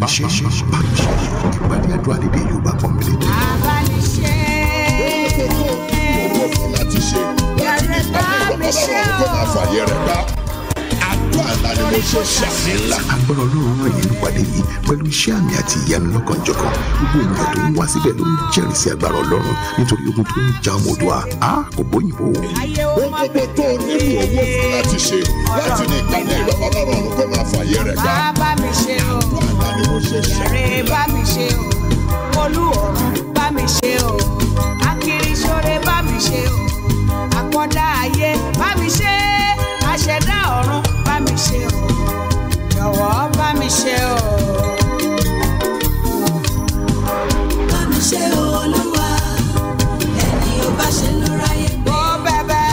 bá mi ṣe bá mi ṣe ìpàdé àdúrà lédè Yorùbá pọ̀nbélé. abániṣe. owó fún láti ṣe láti ní ìpàdé ìjọba ọlọ́run tó máa fàyè rẹ̀ gbá àdúrà ńlá ni mo ṣe ṣàmì ńlá. agbára ọlọ́run ràn yín nípàdé yìí pẹ̀lú iṣẹ́ àmì àti ìyanu lọ́kànjọ̀kan gbogbo ènìyàn tó ń wá síbẹ̀ ló ń jẹ́rìí sí agbára ọlọ́run nítorí ogun tó ń ja ọmọ Oòduà á kò bóyìnbó. ayé ó ohun má gbogbo tó o nílò owó fún láti ṣe láti ní ìpàdé ìjọba ọlọ́run tó máa fàyè rẹ̀ gbá bá mi ṣe o. àdúrà ńlá ni mo ṣe ṣàmì Èrè bá mi ṣe o. Olú ọ̀run bá mi ṣe o. Akiriṣore bá mi ṣe o. Àkọ́dá ayé bá mi ṣe. Aṣẹ̀dá ọ̀run bá mi ṣe o. Jọ̀wọ́ bá mi ṣe o. bá mi ṣe olúwa ẹni ò bá ṣe ló ráyè gbé. Ó bẹ̀bẹ̀.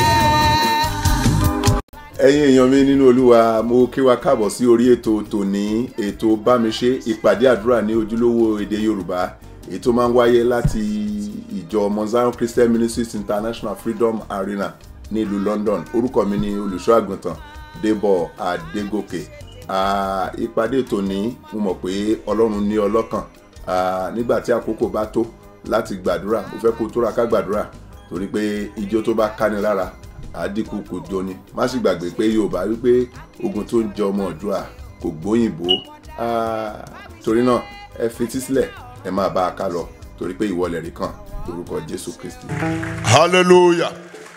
ẹ̀yin èèyàn mi nínú olúwa mo kí wa káàbọ̀ sí orí ètò tòní ètò bámiṣe ìpàdé àdúrà ní ojúlówó èdè yorùbá ètò máa ń wáyé láti ìjọ Mount Zion Christian Ministries International Freedom Arena nílùú London orúkọ mi ni olùṣọ́ àgùntàn Débọ̀ Adégòkè Ah, ìpàdé tòní mo mọ̀ pé ọlọ́run ní ọlọ́kàn Ah, nígbà tí àkókò bá tó láti gbàdúrà mo fẹ́ kó tóra ká gbàdúrà torí pé ijó tó bá káni lára àdínkù kò jóni má sì gbàgbé pé yorùbá wípé ogun tó ń jẹ ọmọ Oòduà kò gbóyìnbó Ah, torí náà ẹ fetí sílẹ̀ ẹ máa bá a ká lọ torí pé ìwọlẹ̀ rí kan lórúkọ jésù kristi. hallelujah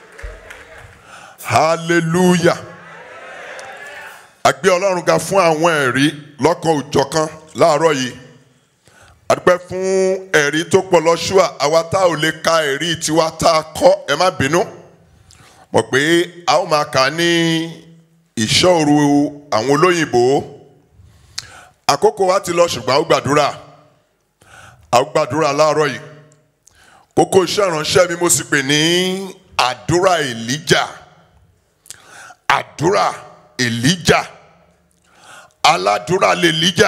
hallelujah a gbé ọlọ́run ga fún àwọn ẹ̀rí lọ́kan òjọ̀kan láàárọ̀ yìí a dúpẹ́ fún ẹ̀rí tó pọ̀ lọ́ṣùà àwa tá ò lè ka ẹ̀rí tiwa tá a kọ́ ẹ má bínú mọ̀ pé a ó máa kà á ní ìṣọ́òru àwọn olóyìnbó àkókò wa ti lọ ṣùgbọ́n a ó gbàdúrà a ó gbàdúrà láàárọ̀ yìí kókó iṣẹ́ ìránṣẹ́ mi mo sì pè ní àdúrà èlíjà àdúrà èlíjà aládùúrà lèlíjà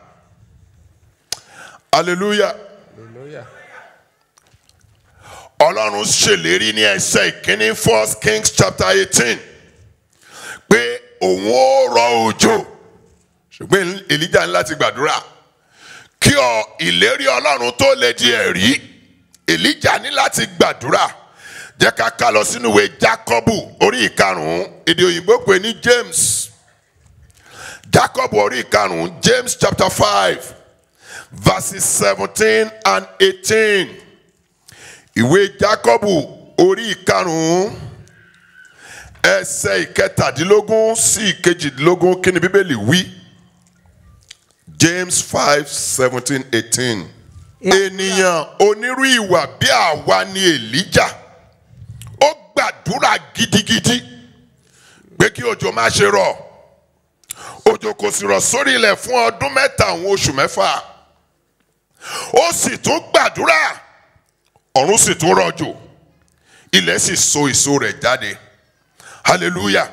hallelujah ọlọ́run ṣèlérí ní ẹsẹ̀ ìkíní first kings chapter eighteen pé òun ó rọ òjò ṣùgbọ́n èlíjà ní láti gbàdúrà kí ọ ìlérí ọlọ́run tó lè di ẹ̀rí èlíjà ní láti gbàdúrà jẹ́ ká ká lọ sínú ìwé jákọ́bù orí ìkarùn-ún èdè òyìnbó pè ní james jákọ́bù orí ìkarùn-ún james chapter five verses seventeen and eighteen ìwé jákọ́bù orí ìkarùn-ún ẹsẹ̀ ìkẹtàdínlógún sí ìkejìdínlógún kí ni bíbélì wí james five seventeen eighteen ènìyàn onírú ìwà bí àwa ni èlíjà ó gbàdúrà gidigidi pé kí òjò má ṣe rọ̀ òjò kò sì rọ̀ sórí ilẹ̀ fún ọdún mẹ́ta òun oṣù mẹ́fà ó sì tún gbàdúrà ọ̀run sì tún rọ̀jò ilẹ̀ sì so èso rẹ̀ jáde hallelujah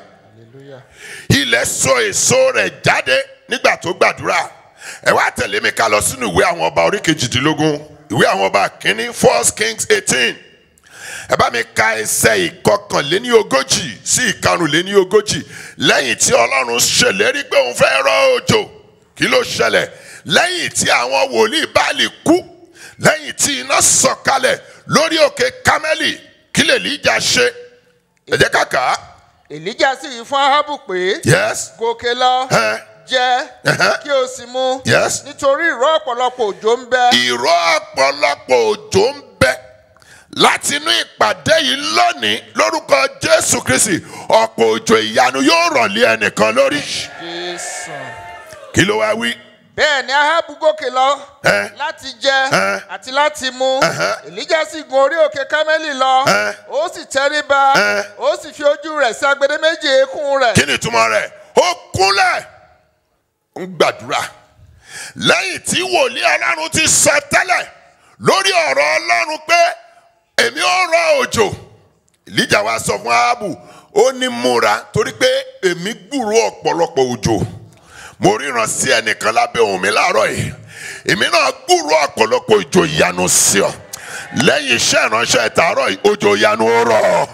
ilẹ̀ so èso rẹ̀ jáde nígbà tó gbàdúrà ẹ wá tẹ̀lé mi ká lọ sínú ìwé àwọn ọba orí kejìdínlógún ìwé àwọn ọba kínní first kings eighteen ẹ bá mi ka ẹsẹ̀ ìkọkànléní ogójì sí ìkarùnléní ogójì lẹ́yìn tí ọlọ́run ṣèlérí pé òun fẹ́ rọ̀ òjò kí ló ṣẹlẹ̀ lẹ́yìn tí àwọn wòlíì báàlì kú lẹ́yìn tí iná sọ̀kalẹ̀ lórí òkè kámẹ́lì kí lè líjà ṣe ẹ jẹ́ ká kà á èlíjà sì wí fún ahabu pé yes gòkè lọ ẹ jẹ Ẹhẹ́. kí o sì mu Yes. nítorí ìró ọ̀pọ̀lọpọ̀ òjò ń bẹ ìró ọ̀pọ̀lọpọ̀ òjò ń bẹ láti inú ìpàdé yìí lónìí lórúkọ jésù kristi ọ̀pọ̀ òjò ìyanu yóò rọ̀lé ẹnìkan lórí Jésù. kí ló wá wí. bẹ́ẹ̀ ni ahabu gòkè lọ Ẹ. láti jẹ Ẹ. àti láti mu Ẹhẹ́. èlíjà sì gun orí òkè kámẹ́lì lọ Ẹ. ó sì tẹríba Ẹ. ó sì fi ojú rẹ̀ sí agbede méjì eékún rẹ̀ kí ni ìtumọ̀ rẹ̀ ó kúnlẹ̀ ń gbàdúrà lẹ́yìn tí wòlíì ọlọ́run ti sọ tẹ́lẹ̀ lórí ọ̀rọ̀ ọlọ́run pé èmi ó rọ òjò ìlíjà wa sọ fún aábù ó ní múra torí pé èmi gbúrò ọ̀pọ̀lọpọ̀ òjò mo ríran sí ẹnìkan lábẹ́ ohùn mi láàárọ̀ yìí èmi náà gbúrò ọ̀pọ̀lọpọ̀ òjò ìyanu sí ọ lẹ́yìn iṣẹ́ ìránṣẹ́ ìtàárọ̀ yìí òjò ìyanu ó rọ̀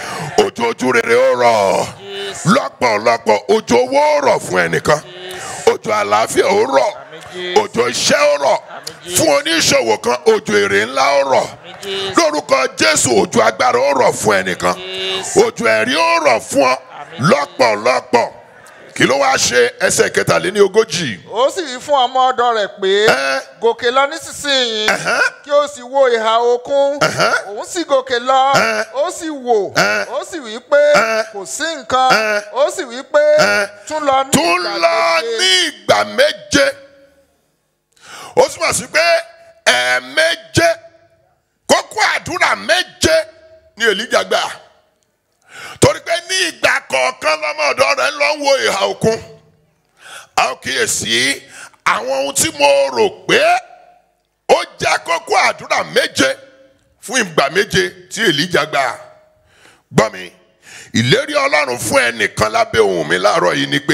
òjò ojú rere ó rọ̀ lọ́pọ̀lọpọ̀ òjò owó ó rọ̀ fún ẹnìkan òjò òjò àlàáfíà ó rọ̀ òjò iṣẹ́ ó rọ̀ fún oníṣòwò kan òjò èrè ńlá ó rọ̀ lórúkọ jésù òjò agbára ó rọ̀ fún ẹnìkan òjò ẹ̀rí ó rọ̀ fún ọ lọ́pọ̀lọpọ̀ kí ló wáá ṣe ẹsẹ̀ kẹtàléní ogójì ó sì wí fún ọmọ ọ̀dọ̀ rẹ̀ pé Ẹ́. gòkè lọ nísinsìnyí kí ó sì wo ìhà òkun òun sì gòkè lọ Ẹ́. ó sì wò Ẹ́. ó sì wí pé Ẹ́. kò sí nǹkan Ẹ́. ó sì wí pé Ẹ́. tún lọ ní tún ìgbà lọ méje. ní ìgbà méje ó túmọ̀ sí pé ẹ̀ẹ̀méje kókó àdúrà méje ni èlíjà gbà torí pé ní ìgbà kọ̀ọ̀kan lọ́mọ ọ̀dọ́ rẹ̀ ń lọ wo ìhà òkun a ó kíyèsí àwọn ohun tí mo rò pé ó jẹ́ kókó àdúrà méje fún ìgbà méje tí èlíjà gbà gbọ́ mi ìlérí ọlọ́run fún ẹnìkan lábẹ́ ohùn mi láàárọ̀ yìí ni pé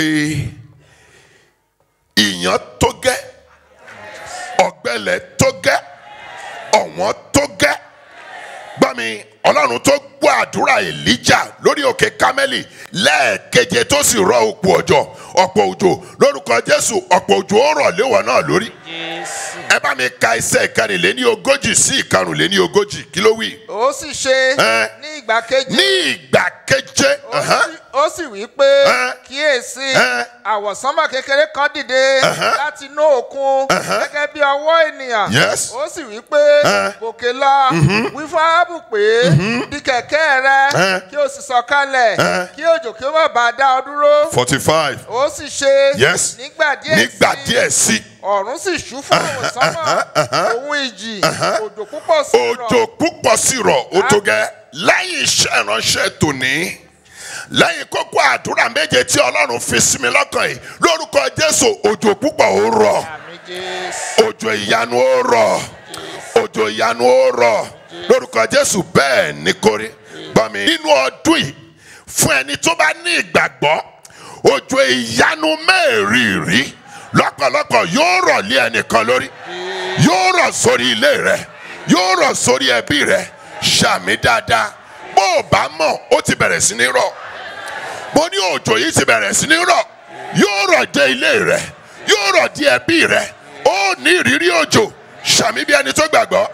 ìyàn tó gẹ́ ọ̀gbẹ́lẹ̀ tó gẹ́ ọ̀wọ́n tó gẹ́ gbọ́ mi ọlọ́run tó gbọ́ àdúrà èlíjà lórí òkè kámẹ́lì lẹ́ẹ̀keje tó sì rọ òpó ọjọ́ ọ̀pọ̀ òjò lórúkọ jésù ọ̀pọ̀ òjò ó rọ̀ léwọ̀ náà lórí ẹ bá mi ka ẹsẹ̀ ìkẹrìnléní ogójì sí ìkarùnléní ogójì kí ló wí. ó sì ṣe Ẹ́. ní ìgbà kejì ní ìgbà keje ó sì- ó sì wí pé Ẹ́. kíyèsí Ẹ́. àwọ̀sánmà kékeré kan dìde láti inú òkun gẹ́gẹ́ bí ọwọ́ ènìyàn Yes. ó sì wí pé Ẹ́. gòkè lọ wí fún áábù pé di kẹ̀kẹ́ rẹ Ẹ́. kí o sì sọ̀kalẹ̀ Ẹ́. kí òjò kí ó má bàa dá ọ dúró forty five ó sì ṣe Yes. nígbà díẹ̀ nígbà sí díẹ̀ sí ọ̀run sì ṣú fún àwọ̀sánmà òun ìjì òjò púpọ̀ sí rọ̀ òjò púpọ̀ sí rọ̀ ó tó gẹ́ lẹ́yìn iṣẹ́ ìránṣẹ́ tòní lẹ́yìn kókó àdúrà méje tí ọlọ́run fi sí mi lọ́kàn yìí lórúkọ jésù òjò púpọ̀ ó rọ̀ àmì jésù òjò ìyanu ó rọ̀ òjò ìyanu ó rọ̀ lórúkọ jésù bẹ́ẹ̀ ní kórí gbọ́ mi nínú ọdún yìí fún ẹni tó bá ní ìgbàgbọ́ òjò ìyanu mẹ́rìírí lọ́pọ̀lọpọ̀ yóò rọ̀ lé ẹnìkan lórí yóò rọ̀ sórí ilé rẹ yóò rọ̀ sórí ẹbí rẹ ṣàmì dáadáa bó o bá mọ̀ ó ti bẹ̀rẹ̀ sí ní rọ̀ mo ní òjò yìí ti bẹ̀rẹ̀ sí ní rọ̀ yóò rọ̀ dé ilé rẹ yóò rọ̀ dé ẹbí rẹ ó ní ìrírí òjò ṣàmì bí ẹni tó gbàgbọ́.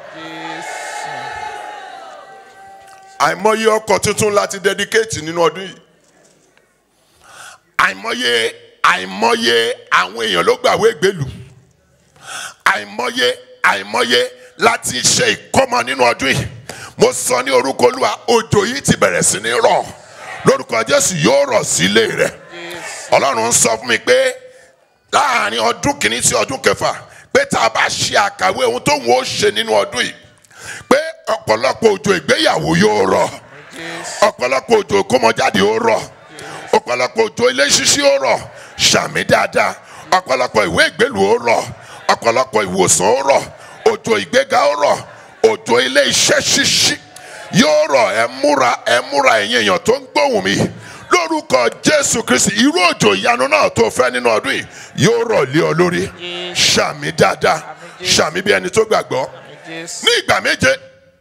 àìmọye ọkọ̀ tuntun láti dedicate nínú ọdún yìí àìmọye àìmọye àwọn èèyàn ló gbàwé ìgbélú àìmọye àìmọye láti ṣe ìkọ́mọ nínú ọdún yìí mo sọ ní orúkọ olúwa òjò yìí ti bẹ̀rẹ̀ sí ní rọ̀ lórúkọ jésù yóò rọ̀ sílé rẹ̀ ọlọ́run ń sọ fún mi pé láàrin ọdún kìíní sí ọdún kẹfà pé tá a bá ṣe àkàwé ohun tó ń wọ́n ṣe nínú ọdún yìí pé ọ̀pọ̀lọpọ̀ òjò ìgbéyàwó yóò rọ̀ ọ̀pọ̀lọpọ̀ òjò ìkómọjáde ó rọ̀ ọ̀pọ̀lọpọ̀ òjò ilé ṣíṣí ó rọ̀ ṣàmì dáadáa ọ̀pọ̀lọpọ̀ ìwé ìgbélú ó rọ̀ ọ̀pọ̀lọpọ̀ ìwòsàn ó rọ̀ òjò ìgbéga ó rọ̀ òjò ilé iṣẹ́ ṣíṣí yóò rọ̀ ẹ múra ẹ múra ẹ̀yin èèyàn tó ń gbóhùn mi lórúkọ jésù kristi irú òjò ìyanu náà tó fẹ́ nínú ọdún yìí yóò rọ̀ lé ọ lórí ṣàmì dáadáa ṣàmì bí ẹni tó gbàgbọ́ jésù ní ìgbà méje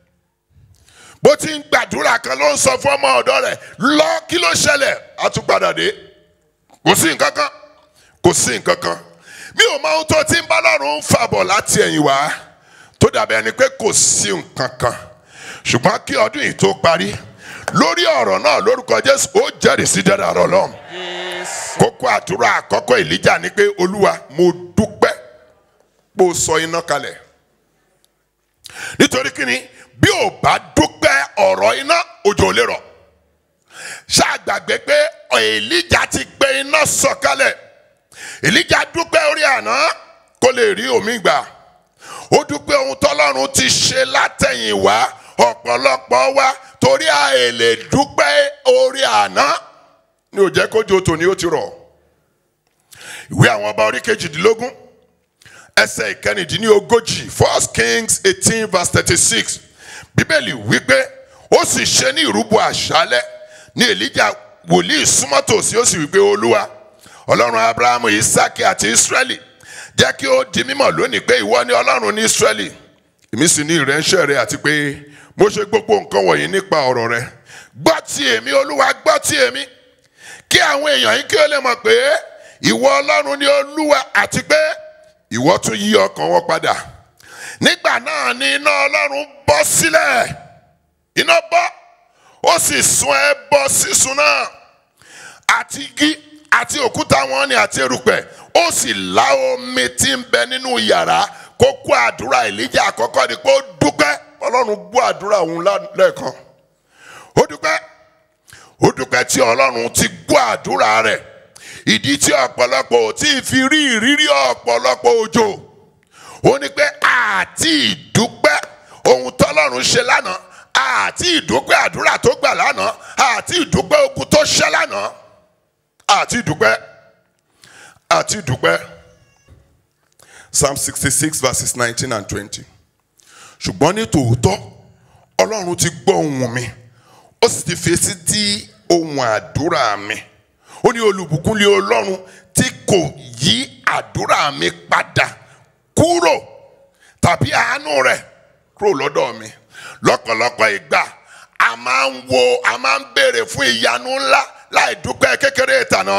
bó ti ń gbàdúrà kan ló ń sọ fún ọmọ ọ̀dọ́ rẹ̀ lọ kí ló ṣẹlẹ̀ a tún padà dé kò sí nǹkan kan kò sí nǹkan kan mi ò mọ ohun tó ti ń bá lọ́rùn ń fàbọ̀ láti ẹ̀yìn wá tó dàbí ẹni pé kò sí nǹkan kan ṣùgbọ́n kí ọdún yìí tó parí lórí ọ̀rọ̀ náà lórúkọ jésù ó jẹ́rìí sí dáadáa rọ̀ lọ́hùn kókó àdúrà àkọ́kọ́ ìlíjà ni pé olúwa mo dúpẹ́ pé o sọ iná kalẹ̀ nítorí kíni bí o bá dúpẹ́ ọ̀rọ̀ iná òjò ò lè rọ̀ ṣàgbàgbé pé èlíjà ti gbé iná sọ̀kalẹ̀ èlíjà dúpẹ́ orí àná kó lè rí omi gbà ó dúpẹ́ ohun tọ́lọ́run ti ṣe látẹ̀yìnwá ọ̀pọ̀lọpọ̀ wa torí a èlè dúpẹ́ orí àná ni ò jẹ́ kójú tòní ó ti rọ̀ ìwé àwọn ọba orí kejìdínlógún ẹsẹ̀ ìkẹrìndínlógójì first kings eighteen verse thirty-six bíbélì wípé ó sì ṣe ní ìrúbọ àṣálẹ́ ní èlíjà wòlíì súnmọ́ tòsí ó sì wípé olúwa ọlọ́run abrahamu isaki àti israẹli jẹ́ kí ó di mímọ̀ lónìí pé ìwọ ni ọlọ́run ní israẹli èmi sì ní ìránṣẹ́ rẹ àti pé mo ṣe gbogbo nǹkan wọ̀nyí nípa ọ̀rọ̀ rẹ gbọ́ ti èmi olúwa gbọ́ ti èmi kí àwọn èèyàn yìí kí ó lè mọ̀ pé ìwọ ọlọ́run ni olúwa àti pé ìwọ tún yí ọkàn wọn padà nígbà náà ni iná ọlọ́run bọ́ sílẹ̀ iná bọ́ ó sì sun ẹbọ sísun náà àti igi àti òkúta wọn ni àti erùpẹ̀ ó sì lá omi tí ń bẹ nínú yàrá kókó àdúrà èlíjà àkọ́kọ́ ni pé ó dúpẹ́ ọlọ́run gbọ́ àdúrà òun lá- lẹ́ẹ̀kan ó dúpẹ́ ó dúpẹ́ tí ọlọ́run ti gbọ́ àdúrà rẹ̀ ìdí tí ọ̀pọ̀lọpọ̀ ò tí ì fi rí ìrírí ọ̀pọ̀lọpọ̀ òjò ó ní pé àti ìdúpẹ́ ohun tọ́lọ́run ṣe lánàá àti ìdúpẹ́ àdúrà tó gbà lánàá àti ìdúpẹ́ ogun tó ṣẹ́ lánàá àti ìdúpẹ́ àti ìdúpẹ́ psalm sixty six verses nineteen and twenty ṣùgbọ́n ní tòótọ́ ọlọ́run ti gbọ́ ohùn mi ó sì ti fèsì tí ohùn àdúrà mi ó ní olùbùkún lé ọlọ́run tí kò yí àdúrà mi padà kúrò tàbí àánú rẹ̀ kúrò lọ́dọ̀ mi lọ́pọ̀lọpọ̀ ìgbà a máa ń wo a máa ń béèrè fún ìyanu ńlá láì dúpẹ́ kékeré ìtànà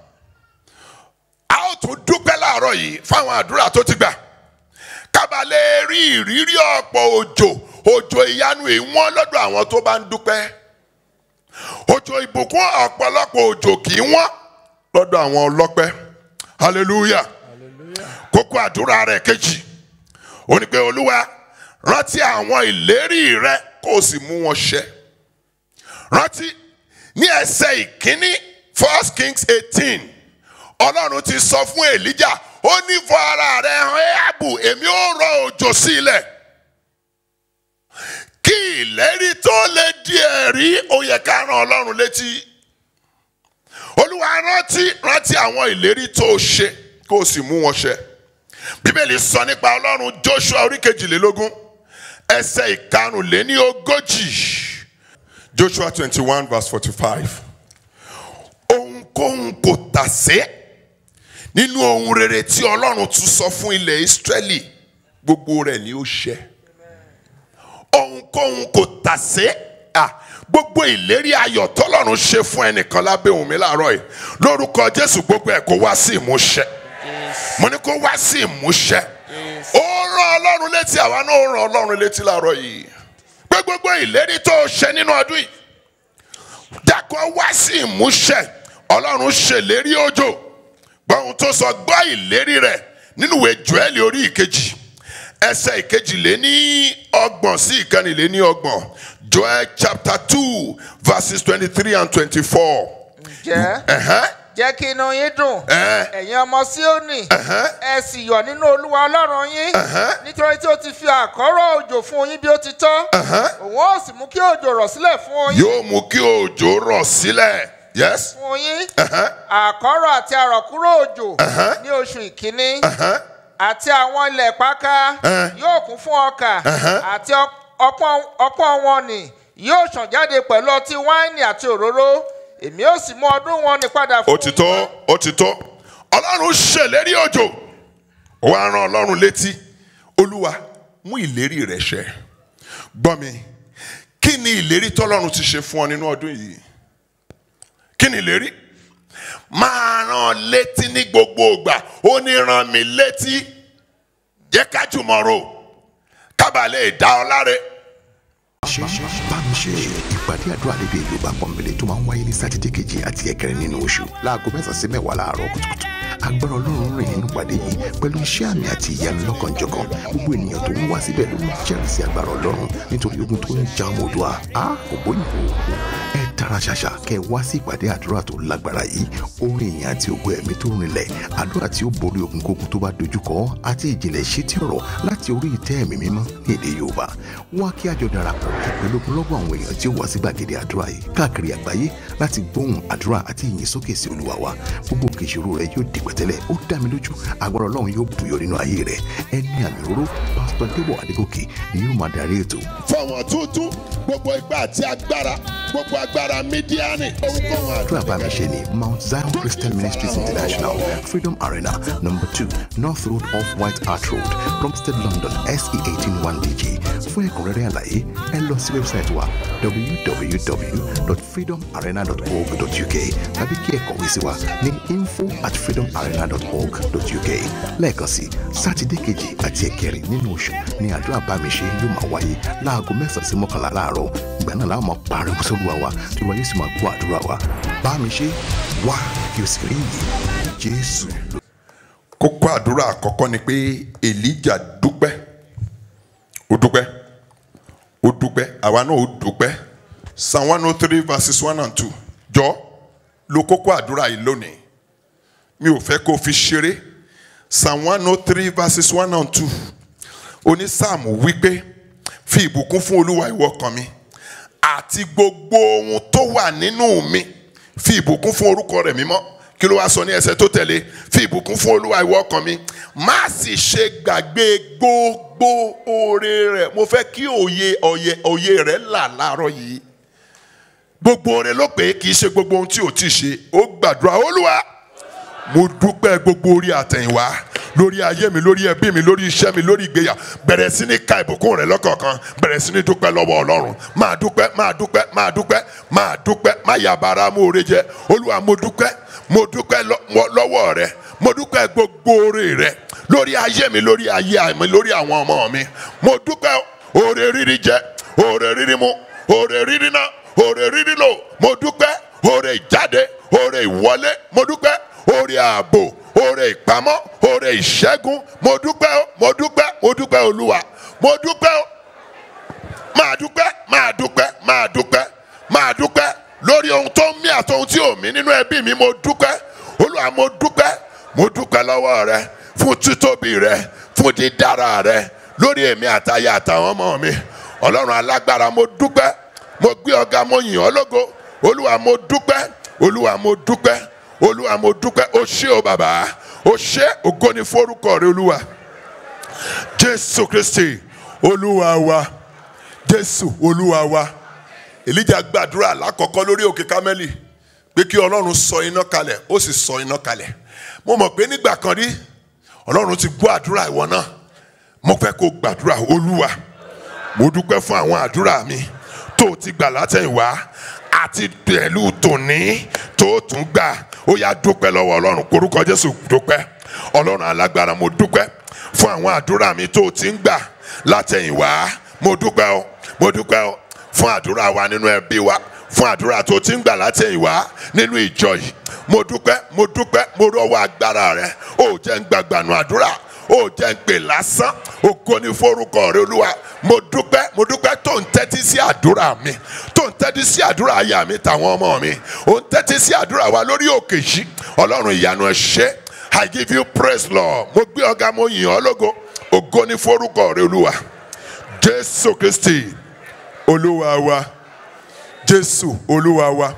a ó tún dúpẹ́ láàárọ̀ yìí fáwọn àdúrà tó ti gbà kábàlẹ̀ rí ìrírí ọ̀pọ̀ òjò òjò ìyanu ìwọ́n lọ́dọ̀ àwọn tó bá ń dúpẹ́ òjò ìbùkún ọ̀pọ̀lọpọ̀ òjò kì í wọ́n lọ́dọ̀ àwọn ọlọ́pẹ́ hallelujah kókó àdúrà rẹ̀ kejì ó ní pé olúwa rántí àwọn ìlérí rẹ kó o sì mú wọn ṣẹ rántí ní ẹsẹ̀ ìkíní first kings eighteen ọlọ́run ti sọ fún elijah ó ní fọ ara rẹ hàn áàbù èmi ó rọ òjò sí ilẹ̀ kí ìlérí tó lè di ẹ̀rí ó yẹ ká rán ọlọ́run létí olúwa rántí rántí àwọn ìlérí tó o ṣe kó o sì mú wọn ṣẹ bíbélì sọ nípa ọlọ́run joshua orí kejìlélógún ẹsẹ̀ ìkarùnléní ogójì joshua twenty one verse forty five ohunkóhun kò tà sé nínú ohun rere tí ọlọ́run tún sọ fún ilẹ̀ israẹli gbogbo rẹ̀ ni ó ṣẹ ohunkóhun kò tà sé ah, gbogbo ìlérí ayọ̀ tọ́lọ́run ṣe fún ẹnìkan lábẹ́ òun mi láàárọ̀ yìí lórúkọ jésù gbogbo ẹ̀ kó wá sí ìmúṣẹ mo ní kó wá sí ìmúṣẹ ó rán ọlọ́run létí àwa náà ó rán ọlọ́run létí láàárọ̀ yìí pé gbogbo ìlérí tó o ṣe nínú ọdún yìí dákọ̀ wá sí ìmúṣẹ ọlọ́run ṣèlérí òjò gbọ́hun tó sọ gbọ́ ìlérí rẹ̀ nínú ìwé joel orí ìkejì ẹsẹ̀ ìkejì lé ní ọgbọ̀n sí ìkànnì lé ní ọgbọ̀n joel chapter two verses twenty-three and twenty-four. ǹjẹ́ Ẹ̀hẹ́n, jẹ́ kí inú yín dùn ẹ̀hẹ́n, ẹ̀yin ọmọ síónì ẹ̀hẹ́n, ẹ sì yọ̀ nínú olúwa ọlọ́run yín nítorí tí ó ti fi àkọ́rọ̀ òjò fún yín bí ó ti tọ́ ẹ̀hẹ́n. òun ó sì mú kí òjò rọ̀ sílẹ̀ fún yín yóò mú kí òjò rọ̀ sílẹ̀ yes fún yín ẹ̀hẹ́n, àkọ́rọ̀ àti àrọ̀kúrò òjò ní oṣù ìkíní ẹ̀hẹ́n, àti àwọn ilẹ̀ páká Ẹ̀hẹ́n. yóò kún fún ọkà Ẹ̀hẹ́n. àti ọ- ọpọ́n ọpọ́n wọn nì yóò ṣàn jáde pẹ̀lú ọtí wáìnì àti òróró èmi ó sì mú ọdún wọn ní padà fún ó ti tó ó ti tó ọlọ́run ṣèlérí òjò ó wá rán ọlọ́run létí olúwa mú ìlérí rẹ̀ ṣẹ gbọ́ mi kí ni ìlérí tọ́lọ́run ti ṣe fún ọ nínú ọdún yìí kí ni ìlérí máa rán létí ní gbogbo ìgbà ó ní rán mi létí jẹ́ ká jùmọ̀ rò kábàá lè dá ọ láre. ṣe bámi ṣe ìpàdé àdúrà lédè yorùbá pọ̀nbélé tó máa ń wáyé ní sátidé kejì àti ẹ̀kẹrin nínú oṣù láago mẹ́sàn-án sí mẹ́wàá láàárọ̀ kùtùkùtù agbára ọlọ́run rìn nínú ìpàdé yìí pẹ̀lú iṣẹ́ àmì àti ìyanu lọ́kànjọ̀kan gbogbo ènìyàn tó ń wá síbẹ̀ ló ń jẹ́rìsí agbára ọlọ́run nítorí ogun tó ń ja ọmọ òdua a kò bóyìnbó ẹ tara ṣàṣà kẹ wá sí ìpàdé àdúrà tó lágbára yìí orin ìyìn àti ògo ẹ̀mí tó rinlẹ̀ àdúrà tí ó borí ogunkógun tó bá dojúkọ àti ìjìnlẹ̀ ṣétí ọ̀rọ̀ láti orí ìtẹ́ ẹ̀mí mímọ́ ní èdè yorùbá wá kí àjọ darapọ̀ pẹ̀lú ogunlọ́gọ̀ àwọn èèyàn tí ó wá sí gbàgede àdúrà yìí káàkiri àgbáyé láti gbóhùn àdúrà àti ìyìn sókè sí olúwa wa gbogbo òkè ìṣòro rẹ yóò di pẹ̀tẹ́lẹ̀ ó dá mi lójú agbára ọlọ́run yóò bùyọ nínú ayé rẹ ẹni àmì òróró pásítọ̀ débọ̀ adégòkè ni yóò máa darí ètò fọwọ́n tuntun gbogbo ipá àti agbára gbogbo agbára mídíánì ohunkóhun àdúrà bá mi ṣe ní mount zion christian ministries international freedom arena number two north road off white hart road plumstead london se eighteen one dg fún ẹ̀kúnrẹ́rẹ́ àlàyé ẹ lọ sí wẹ́bsáìtì wa www.freedomarena.org.uk tàbí kí ẹ kọ̀wé sí wa ní info at freedomarena.org.uk lẹ́ẹ̀kan sí sátidé kejì àti ẹ̀kẹrin nínú oṣù ni àdúrà bá mi ṣe yóò máa wáyé láago mẹ́sàn-án sí mọ́kànlá láàárọ̀ ìgbà náà láwọn máa pariwo sóluwa wa tí wọ́n yóò sì máa gbọ́ àdúrà wa bá mi ṣe wá kí o sì rí yìí jésù ló. kókó àdúrà àkọ́kọ́ ni pé elijah dúpẹ́ ó dúpẹ́ ó dúpẹ́ àwa náà ó dúpẹ́ psalm one oh three verses one and two jọ lo kókó àdúrà yìí lónìí mi ò fẹ́ kó o fi ṣeré psalm one oh three verses one and two onísáàmù wípé fi ìbùkún fún olúwa ìwọ ọkàn mi àti gbogbo ohun tó wà nínú mi fi ìbùkún fún orúkọ rẹ̀ mímọ́ kí ló wá sọ ní ẹsẹ̀ tó tẹ̀lé fi ìbùkún fún olúwa ìwọ ọkàn mi má sì ṣe gbàgbé gbogbo oore rẹ̀ mo fẹ́ kí òye òye òye rẹ̀ là láàárọ̀ yìí gbogbo oore ló pé kì í ṣe gbogbo ohun tí ò ti ṣe ó gbàdúrà olúwa mo dúpẹ́ gbogbo orí àtẹ̀yìnwá lórí ayé mi lórí ẹbí mi lórí iṣẹ́ mi lórí ìgbéyà bẹ̀rẹ̀ sí ní ka ìbùkún rẹ lọ́kọ̀ọ̀kan bẹ̀rẹ̀ sí ní dúpẹ́ lọ́wọ́ ọlọ́run máa dúpẹ́ máa dúpẹ́ máa dúpẹ́ máa dúpẹ́ má yàbára mú oore jẹ olúwa mo dúpẹ́ mo dúpẹ́ lọ- lọ́wọ́ rẹ mo dúpẹ́ gbogbo oore rẹ lórí ayé mi lórí ayé mi lórí àwọn ọmọ mi mo dúpẹ́ oore rírí jẹ oore rírí mu oore rírí ná oore rírí lò mo dúpẹ́ oore ìjáde oore ìwọlé mo dúpẹ́ oore ààbò oore ìpamọ́ oore ìṣẹ́gun mo dúpẹ́ o mo dúpẹ́ mo dúpẹ́ olúwa mo dúpẹ́ o máa dúpẹ́ máa dúpẹ́ máa dúpẹ́ máa dúpẹ́ lórí ohun tó ń mí àti ohun tí ò mí nínú ẹbí mi mo dúpẹ́ olúwa mo dúpẹ́ mo dúpẹ́ lọ́wọ́ rẹ fún títóbi rẹ fún dídára rẹ lórí èmi àtayé àtàwọn ọmọ mi ọlọ́run alágbára mo dúpẹ́ mo gbé ọ̀gá mo yìn ọ́ lógo olúwa mo dúpẹ́ olúwa mo dúpẹ́ olúwa mo dúpẹ́ o ṣé o bàbá o ṣé ògo ni forúkọ rẹ olúwa jésù kristi olúwa wa jésù olúwa wa èlíjà gbàdúrà lákọ̀ọ́kọ́ lórí òkè kámẹ́lì pé kí ọlọ́run sọ iná kalẹ̀ ó sì sọ iná kalẹ̀ mo mọ̀ pé nígbà kan rí ọlọ́run ti gbọ́ àdúrà ìwọ náà mo fẹ́ kó gbàdúrà olúwa mo dúpẹ́ fún àwọn àdúrà mi tó o ti gbà látẹ̀yìnwá àti pẹ̀lú tòní tó o tún gbà ó yá dúpẹ́ lọ́wọ́ ọlọ́run korúkọ jésù dúpẹ́ ọlọ́run alágbára mo dúpẹ́ fún àwọn àdúrà mi tó o ti ń gbà látẹ̀yìnwá mo dúpẹ́ o mo dúpẹ́ o fún àdúrà wa nínú ẹbí wa fún àdúrà tó ti ń gbà látẹ̀yìnwá nínú ìjọ yìí mo dúpẹ́ mo dúpẹ́ mo rọ́wọ́ agbára rẹ ó jẹ́ ń gbàgbànú àdúrà ó jẹ́ ń pè lásán ògo ni forúkọ rẹ olúwa mo dúpẹ́ mo dúpẹ́ tó ń tẹ́tí sí àdúrà mi tó ń tẹ́tí sí àdúrà aya mi tàwọn ọmọ mi ó ń tẹ́tí sí àdúrà wa lórí òkè yìí ọlọ́run ìyanu ẹ ṣé I give you praise Lord mo gbé ọ̀gá mo yìn ọ́ lógo ògo ni forúkọ rẹ olúwa jésù kristi olúwa wa jésù olúwa wa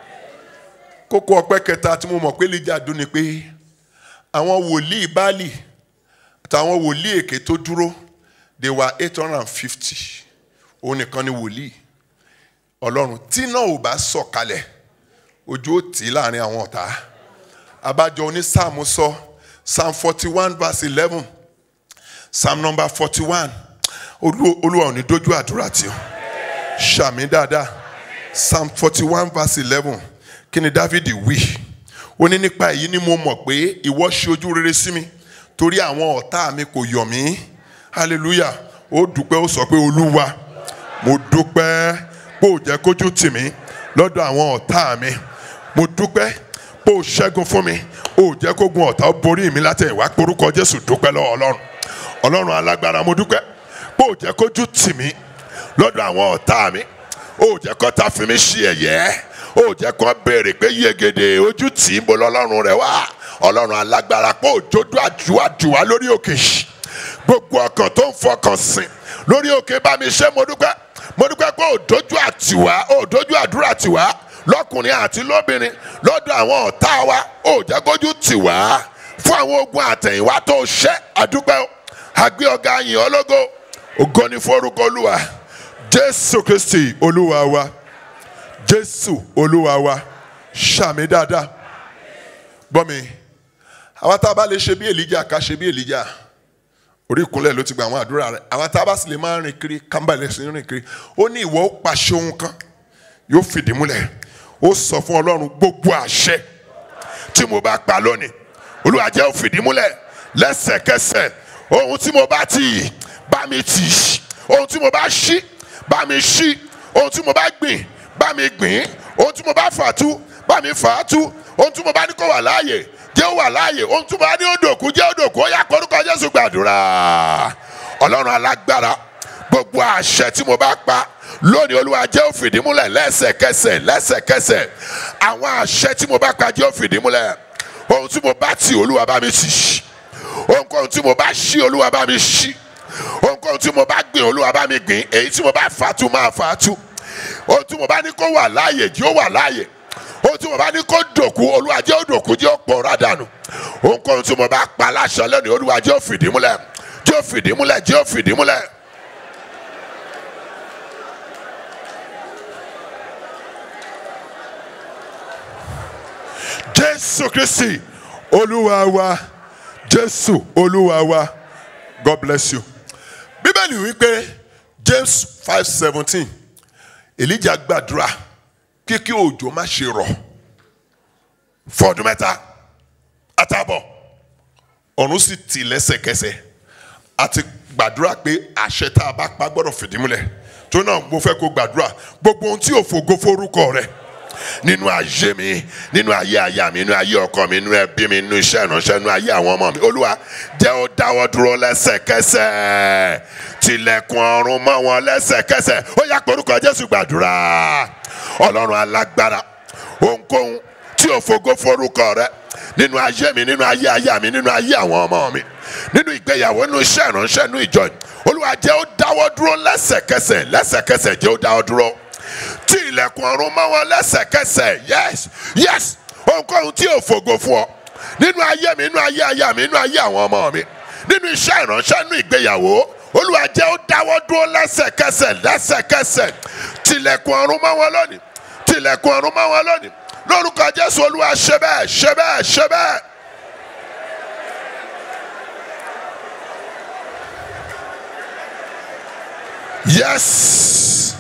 kókó ọpẹ́ kẹta tí mo mọ̀ pé lè jàdún ni pé àwọn wòlíì báàlì àtàwọn wòlíì èké tó dúró they were eight hundred and fifty òun nìkan ni wòlíì ọlọ́run tí náà ò bá sọ̀kalẹ̀ ojú ó tì í láàrin àwọn ọ̀tá abájọ onísáàmù sọ psalm forty one verse eleven psalm number forty one olúwa ò ní dójú àdúrà tí o ṣàmì dáadáa psalm forty one verse eleven kí ni dávidi wí ó ní nípa èyí ni mo mọ̀ pé ìwọ ṣe ojú rere sí mi torí àwọn ọ̀tá mi kò yọ̀ mí hallelujah ó dúpẹ́ ó sọ pé olúwa mo dúpẹ́ pé ò jẹ́ kójú tì mí lọ́dọ̀ àwọn ọ̀tá mi mo dúpẹ́ pé ò ṣẹ́gun fún mi ò jẹ́ kógun ọ̀tá ó borí mi látẹ̀yìnwá porúkọ jésù dúpẹ́ lọ́wọ́ ọlọ́run ọlọ́run alágbára mo dúpẹ́ pé ò jẹ́ kójú tì mí lọ́dọ̀ àwọn ọ̀tá mi ò jẹ́ kó ta fi mí ṣe ẹ̀yẹ́ ò jẹ́ kó béèrè pé yegede ojú tì í bo lọ́lọ́run rẹ̀ wá ọlọ́run alágbára pé òjòdú àdúrà lórí òkè yìí gbogbo ọkàn tó ń fọkàn sìn lórí òkè bá mi ṣe mo dúpẹ́ mo dúpẹ́ pé òdójú àtiwá òdójú àdúrà tiwá lọ́kùnrin àti lóbìnrin lọ́dọ̀ àwọn ọ̀tá wa ò jẹ́ kójú tiwá fún àwọn ogun àtẹ̀yìnwá tó ṣẹ́ àdúpẹ́ àgbẹ̀ ọ̀gá yìn ọlọ́gọ́ ògo ni forúkọ olúwa jésù kristi olúwa wa jésù olúwa wa ṣàmì dáadáa gbọ́ mi àwa tá a bá lè ṣe bí èlíjà ká ṣe bí èlíjà orí ìkúnlẹ̀ ló ti gba àwọn àdúrà rẹ̀ àwa tá a bá sì lè máa rìn kiri kámbàlẹ̀ sí rìn kiri ó ní ìwọ ó pàṣẹ ohun kan yóò fìdí múlẹ̀ ó sọ fún ọlọ́run gbogbo àṣẹ tí mo bá pa lónìí olúwa jẹ́ ó fìdí múlẹ̀ lẹ́sẹ̀kẹsẹ̀ ohun tí mo bá tì bá mi tì ohun tí mo bá ṣí bá mi ṣí ohun tí mo bá gbìn bá mi gbìn ohun tí mo bá fà tú bá mi fà á tú ohun tí mo bá ní kó wà láàyè jẹ́ ó wà láàyè ohun tí mo bá ní ó dòkú jẹ́ ó dòkú ó yá korúkọ jésù gbàdúrà ọlọ́run alágbára gbogbo àṣẹ tí mo bá pa lónìí olúwa jẹ́ ó fìdí múlẹ̀ lẹ́sẹ̀kẹsẹ̀ lẹ́sẹ̀kẹsẹ̀ àwọn àṣẹ tí mo bá pa jẹ́ ó fìdí múlẹ̀ ohun tí mo bá tì olúwa bá mi tì ohunkóhun tí mo bá ṣí olúwa bá mi ṣí ohunkóhun tí mo bá gbìn olúwa bá mi gbìn èyí tí mo bá fà tú máa fà tú ohun tí mo bá ní kó wà láàyè jẹ́ ó wà láàyè ohun tí mo bá ní kó dòkú olúwa jẹ́ ó dòkú jẹ́ ó pòórá dànù ohunkóhun tí mo bá pa láṣọ lónìí olúwa jẹ́ ó fìdí múlẹ̀ jẹ́ ó fìdí múlẹ̀ jẹ́ ó fìdí múlẹ̀. jésù kristi olúwa wa jésù olúwa wa god bless you bíbélì wípé james five seventeen elijah gbàdúrà kíkí òjò má ṣe rọ̀ fọdún mẹ́ta àtàbọ̀ ọ̀run sì tì lẹ́sẹ̀kẹsẹ̀ àti gbàdúrà pé àṣẹ tá a bá pa gbọ́dọ̀ fìdí múlẹ̀ tó náà mo fẹ́ kó gbàdúrà gbogbo ohun tí ò fògo forúkọ rẹ̀ nínú ayé mi nínú ayé aya mi nínú ayé ọkọ mi nínú ẹbí mi nínú iṣẹ́ ìránṣẹ́ nínú ayé àwọn ọmọ mi olúwa jẹ́ ó dáwọ́ dúró lẹ́sẹ̀kẹsẹ̀ tilẹ̀kùn ọ̀run mọ́ wọn lẹ́sẹ̀kẹsẹ̀ ó yá porúkọ jésù gbàdúrà ọlọ́run alágbára ohunkóhun tí ò fògo forúkọ rẹ nínú ayé mi nínú ayé aya mi nínú ayé àwọn ọmọ mi nínú ìgbéyàwó nínú iṣẹ́ ìránṣẹ́ nínú ìjọ olúwa jẹ́ ó dáwọ́ dúró lẹ́sẹ̀kẹsẹ̀ lẹ́sẹ̀kẹsẹ̀ jẹ́ ó dáwọ́ dúró tí ilẹ̀kùn ọ̀run mọ́ wọn lẹ́sẹ̀kẹsẹ̀ yes yes ohunkóhun tí ò fògo fún ọ nínú ayé mi nínú ayé aya mi nínú ayé àwọn ọmọ mi nínú iṣẹ́ ìránṣẹ́ nínú ìgbéyàwó olúwa jẹ́ ó dáwọ́ dúró lẹ́sẹ̀kẹsẹ̀ lẹ́sẹ̀kẹsẹ̀ tilẹ̀kùn ọ̀run mọ́ wọn lónìí tilẹ̀kùn ọ̀run mọ́ wọn lónìí lórúkọ jésù olúwa ṣe bẹ́ẹ̀ ṣe bẹ́ẹ̀ ṣe bẹ́ẹ̀. yes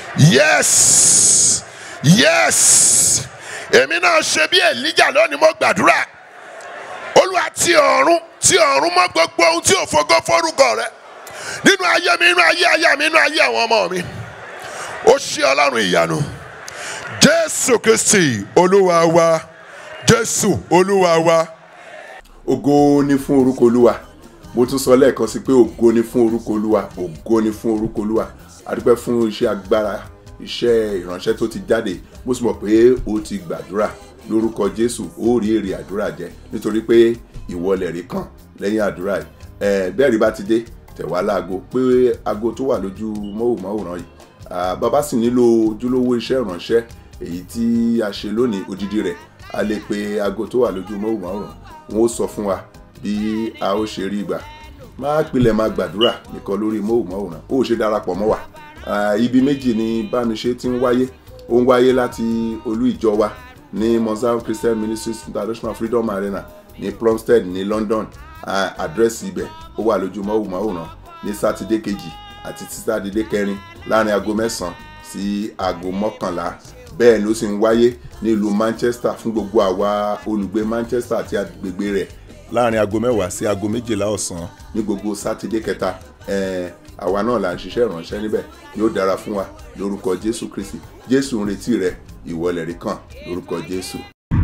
yes yes èmi náà ṣe bí èlíjà lónìí mo gbàdúrà olúwa ti ọ̀run ti ọ̀run mọ́ gbogbo ohun tí ò fògo forúkọ rẹ nínú ayé mi nínú ayé aya mi nínú ayé àwọn ọmọ mi ó ṣe ọlọ́run ìyanu jésù kristi olúwa wa jésù olúwa wa. ògo ni fún orúkọ olúwa mo tún sọ lẹ́ẹ̀kan sí pé ògo ni fún orúkọ olúwa ògo ni fún orúkọ olúwa adúpẹ́ fún iṣẹ́ agbára iṣẹ́ ìránṣẹ́ tó ti jáde mo sì mọ̀ pé o ti gbàdúrà lórúkọ jésù ó rí èrè àdúrà jẹ nítorí pé ìwọlẹ̀ rí kàn lẹ́yìn àdúrà yìí ẹ bẹ́ẹ̀ rí bá ti dé tẹ̀wá láago pé aago tó wà lójú mọ́wòmáwòrán yìí Ah, bàbá sì nílò ojúlówó iṣẹ́ ìránṣẹ́ èyí tí a ṣe lónìí odidi rẹ̀ a lè pe aago tó wà lójú mọ́wòmáwòrán wọn ó sọ fún wa bí a ó ṣe rí ìgbà máa pilẹ̀ máa gbàdúrà nìkan lórí mọ́wòmáwòrán ó ṣe darapọ̀ mọ́ wa Ah, ibi méjì ni bámiṣe ti ń wáyé ó ń wáyé láti olú ìjọ wa ní mozambique christian ministries international freedom arena ní plumstead ní london Ah, àdírẹ́sì ibẹ̀ ó wà lójú mọ́wòmáwòrán ní sátidé kejì àti sátidé kẹrin láàrin aago mẹ́sàn-án sí aago mọ́kànlá bẹ́ẹ̀ ló sì ń wáyé nílùú manchester fún gbogbo àwa olùgbé manchester àti agbègbè rẹ̀ láàrin aago mẹ́wàá sí aago méjìlá ọ̀sán ní gbogbo sátidé kẹta ẹ̀ẹ́n àwa náà là ń ṣiṣẹ́ ìránṣẹ́ níbẹ̀ yóò dára fún wa lórúkọ jésù kristi jésù ń retí rẹ ìwọlẹ̀ rí kàn lórúkọ jésù.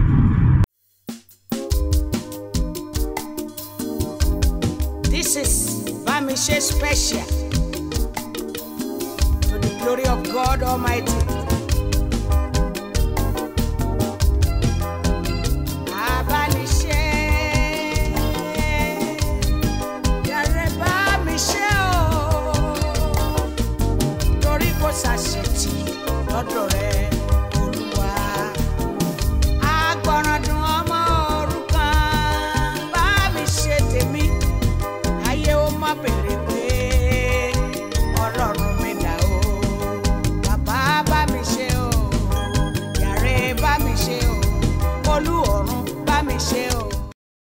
This is Bamishe Special. To the glory of God Almighty. Abániṣe. Yàrá Bámiṣe o. Torí kò ṣàṣetì lọ́dọ̀ rẹ̀.